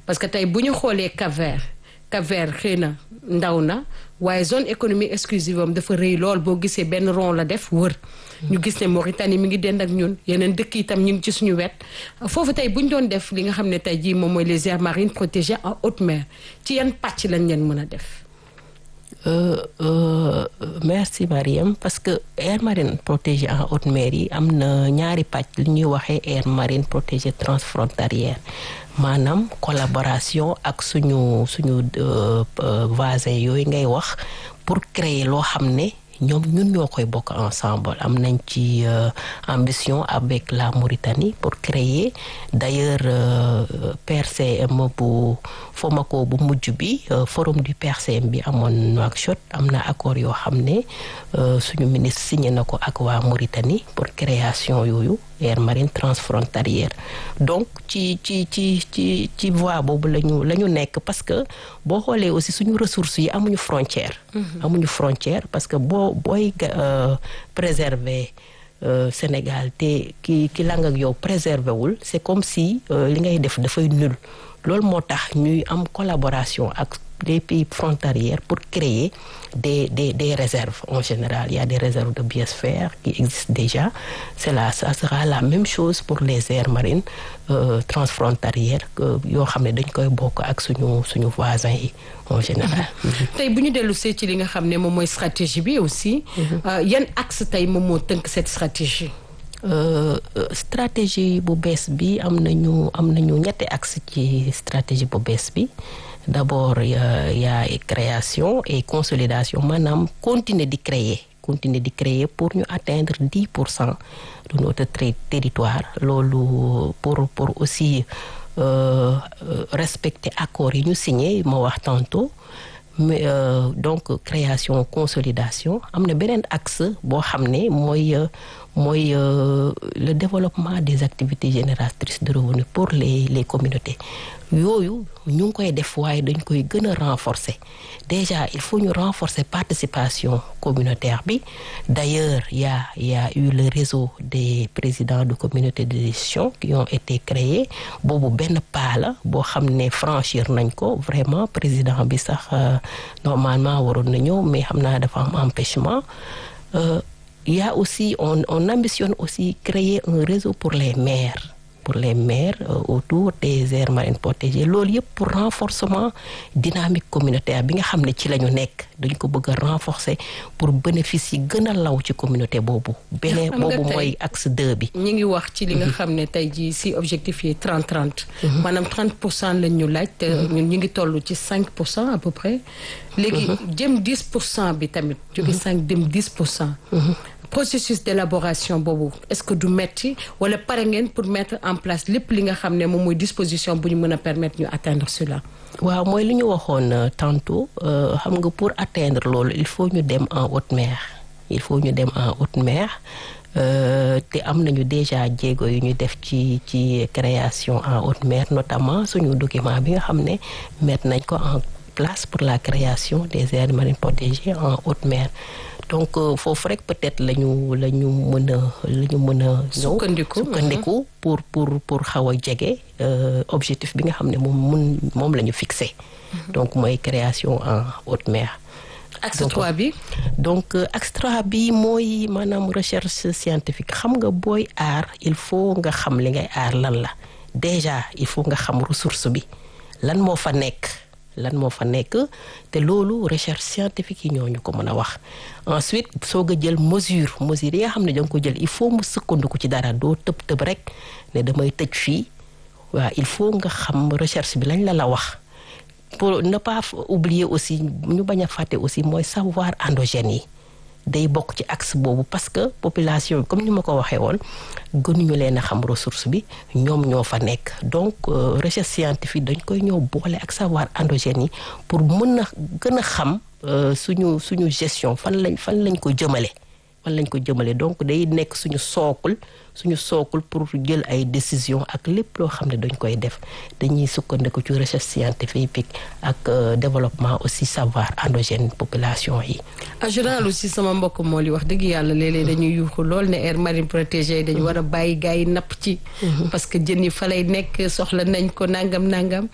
parce que tey bu ñu xoolee Cap-Vert Cap-Vert xëy na ndaw na waaye zone économique exclusive am dafa rëy lool boo gisee benn rond la def wër. ñu gis ne Mauritanie mi ngi dend ak ñun yeneen dëkk itam ñu ngi ci suñu wet foofu tey bu ñu doon def li nga xam ne tey jii moom mooy les aires marines protégées en haute mer ci yan pàcc lañ leen mën a def. Euh, euh, merci Mariam parce que aire marine protégée en haute mer yi am na ñaari pàcc li ñuy waxee aire marine protégée transfrontalière maanaam collaboration ak suñu suñu voisins yooyu ngay wax pour créer loo xam ne ñoom ñun ñoo koy bokk ensemble am nañ ci ambition avec la Mauritanie pour créer d'ailleurs PRCM bu FOMACO bu mujj bi forum du PRCM bi amoon Nouakchott am na accord yoo xam ne suñu ministre signé na ko ak waa Mauritanie pour création yooyu aire marine transfrontalière donc ci ci ci ci ci voie boobu la ñu la ñu nekk parce que boo xoolee aussi suñu ressources yi amuñu frontière amuñu frontière parce que boo booy préserver Sénégal te ki ki lang ak yow préserver wul c'est comme si li ngay def dafay nul loolu moo tax ñuy am collaboration ak des pays frontaliers pour créer des des des réserves en général il y a des réserves de biosphère qui existent déjà c'est là ça sera la même chose pour les aires marines euh, transfrontalières yoo xam ne dañ koy bokk ak suñu suñu voisins yi en général. tey bu ñu dellu see ci li nga xam ne moom mooy stratégie bi aussi. yan axe tey moom moo tënk cette stratégie. Euh, stratégie bu bees bi am nañu am nañu ñetti axe ci stratégie bu bees bi d'abord y a, y a création et consolidation maanaam continuer di créer continuer di créer pour ñu atteindre dix pour cent de notre territoire loolu pour pour aussi euh, respecter accords yi ñu signé ma wax tantôt mais euh, donc création consolidation am na beneen axe boo xam ne mooy mooy le développement des activités génératrices de revenus pour les les communautés yooyu ñu ngi koy def waaye dañ koy gën a renforcer déjà il faut ñu renforcer participation communautaire bi d'ailleurs y a y a eu le réseau des présidents de communautés de gestion qui ont été créés boobu benn pas la boo xam ne franchir nañ ko vraiment président bi sax normalement waroon na ñëw mais xam naa dafa am empêchement euh, il y a aussi on on ambitionne aussi créer un réseau pour les maires pour les maires euh, autour des aires marines protégées loolu yëpp pour renforcement dynamique communautaire bi nga xam ne ci la ñu nekk dañ ko bëgg a renforcer pour bénéfice yi gën a law ci communauté boobu. beneen boobu mooy axe 2 bi. ñi ngi wax ci li nga xam ne tey jii si objectif yi 30 30. maanaam 30 pour cent lañ ñu laaj. te ñun ñu ngi toll ci 5 pour cent à peu près. léegi jëm 10 pour cent bi tamit. jóge 5 dem 10 pour cent. processus d'élaboration boobu est-ce que du metti wala pare ngeen pour mettre en place lépp li nga xam ne moom mooy disposition bu ñu mën a permettre ñu atteindre cela. waaw mooy li ñu waxoon tantôt xam nga pour atteindre loolu il faut ñu dem en haute mer il faut ñu dem en haute mer te am nañu déjà jéego yu ñu def ci ci création en haute mer notamment suñu document bi nga xam ne mettre nañ ko en place pour la création des aires marines protégées en haute mer. donc foofu rek peut-être la ñu la ñu mën a la ñu mën a ñëw sukkandiku sukkandiku pour pour pour xaw a jege objectif bi nga xam ne moom mun moom la ñu fixé donc mooy création en haute mer axe 3 bi donc axe 3 bi mooy maanaam recherche scientifique xam nga booy aar il faut nga xam li ngay aar lan la déjà il faut nga xam ressource bi lan moo fa nekk lan moo fa nekk te loolu recherche scientifique yi ñooñu ko mën a wax ensuite soog a jël mesure mesure yi nga xam ne danga ko jël il faut mu sukkandiku ci dara doo tëb tëb rek ne damay tëj fii waaw il faut nga xam recherche bi lañ la la wax pour ne pas oublier aussi ñu bañ a fàtte aussi mooy savoir endogène yi day bokk ci axe boobu parce que population bi comme ni ma ko waxee woon gënuñu leen a xam ressource bi ñoom ñoo fa nekk donc recherche scientifique dañ koy ñëw boole ak savoir endogène yi pour mën a gën a xam suñu suñu gestion fan lañ fan lañ ko jëmale fan lañ ko jëmale donc day nekk suñu sookul suñu sookul pour jël ay décision ak lépp loo xam ne dañ koy def dañuy sukkandiku ci recherche scientifique ak développement aussi savoir endogène population yi. en général aussi sama mbokk moo li wax dëgg yàlla léeg-léeg dañuy yuuxu lool ne aire marine protégée dañu war a bàyyi gars yi napp ci. parce que jën yi fa lay nekk soxla nañ ko nangam nangam.